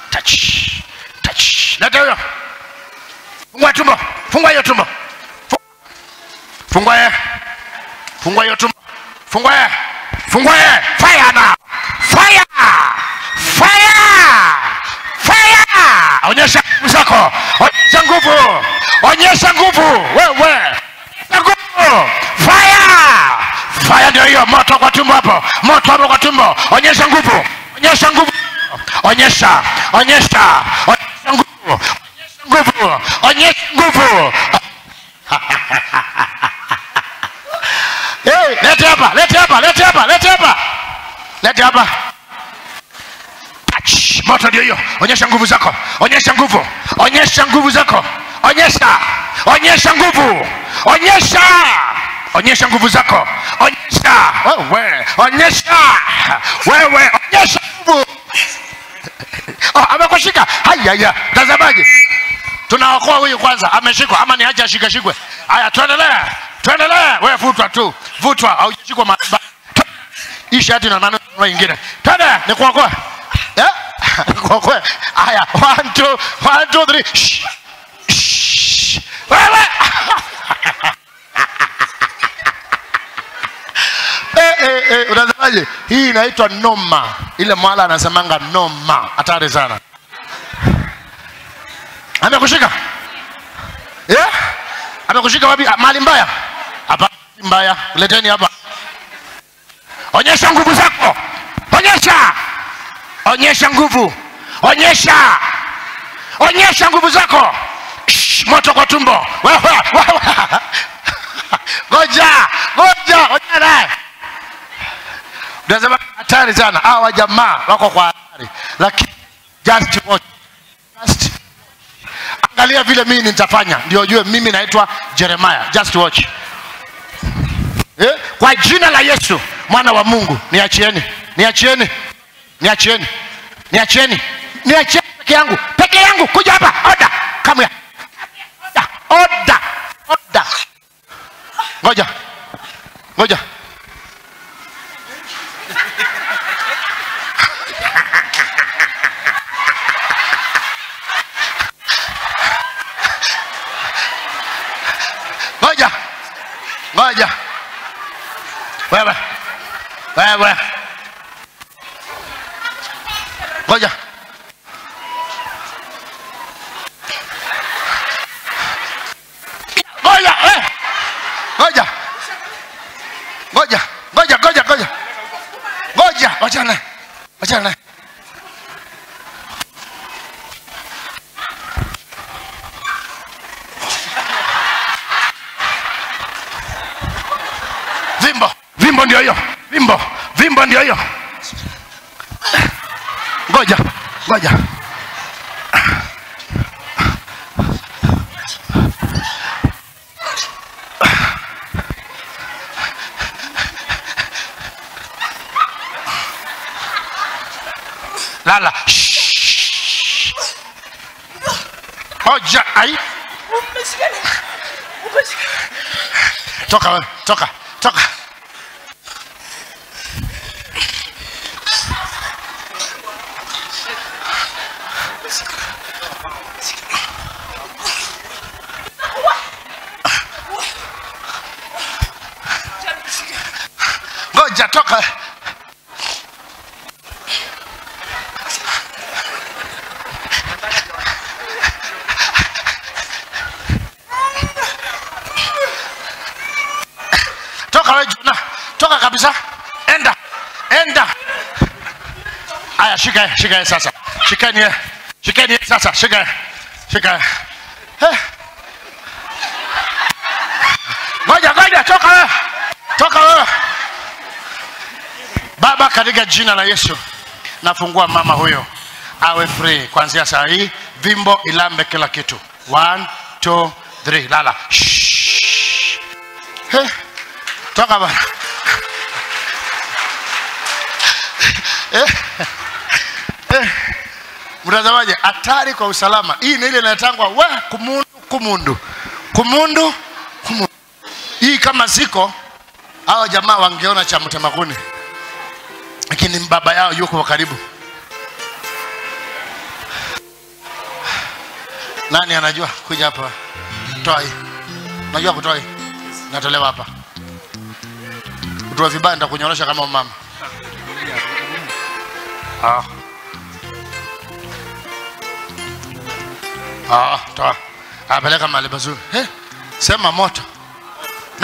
touch touch leta huyo fungua tumbo fungua hiyo tumbo Fu- fungua ye fungua hiyo tumbo fungua ye fungua ye fire now fire fire fire onyesha nguvu zako onyesha nguvu onyesha nguvu wewe Onyesha nguvu fire fire ndio hiyo moto kwa tumbo hapo moto hapo kwa tumbo onyesha nguvu onyesha nguvu onyesha onyesha onyesha nguvu onyesha nguvu onyesha nguvu hey, lete hapa lete hapa lete hapa lete hapa lete hapa Touch. moto ndio hiyo onyesha nguvu zako onyesha nguvu onyesha nguvu zako onyesha onyesha nguvu onyesha onyesha nguvu zako onyesha wewe onyesha wewe onyesha nguvu oh, amekushika hayaya mtazamaji tunaokoa huyu kwanza ameshikwa ama niache ashikashikwe haya tuendelee tuendelee wewe vutwa tu vutwa haujashikwa mahali hii shati na nani ingine twende nikuokoe Eh? nikuokoe haya one two one two three Shh. Shh. wewe Eh, eh, eh, unasemaje hii inaitwa noma ile mwala anasemanga noma hatari sana amekushika yeah? amekushika wapi Ah, mahali mbaya hapa si mbaya leteni hapa onyesha nguvu zako onyesha onyesha nguvu onyesha onyesha nguvu zako Shh, moto kwa tumbo wewe wewe ngoja ngoja ngoja naye unasema hatari sana hawa jamaa wako kwa hatari lakini just watch just angalia vile mimi nitafanya ndio ujue mimi naitwa jeremiah just watch eh? kwa jina la yesu mwana wa mungu niachieni niachieni niachieni niachieni niachieni peke yangu peke yangu kuja hapa oda kamya oda oda oda ngoja ngoja ngoja ngoja wewe wewe ngoja ngoja eh. ngoja ngoja ngoja ngoja ngoja ngoja wachana naye. wachana naye. vimbo vimbo ndio hiyo vimbo vimbo ndio hiyo ngoja ngoja lala Shh. ngoja ai toka wewe toka toka ngoja toka toka wewe Jona, toka kabisa, enda enda. Aya, shika ye, shika ye sasa, shikeni ye, shikeni ye sasa, shika ye, shika ye. Eh. Ngoja ngoja, toka wewe, toka wewe. Baba, katika jina la Yesu nafungua mama huyo awe free kuanzia saa hii, vimbo ilambe kila kitu. One, two, three, lala. Shh. Eh. Toka bana. Eh. Eh. Mtazamaji, hatari kwa usalama. Hii ni ile inatangwa we kumundu kumundu kumundu kumundu. Hii kama ziko hao jamaa wangeona cha mtemakuni, lakini baba yao yuko karibu. Nani anajua? Kuja hapa. Toa hii. Unajua kutoa hii? Natolewa hapa. Kutoa vibaya nitakunyorosha kama mama. Ah. Ah, toa. Apeleka mahali pazuri. Eh, sema moto.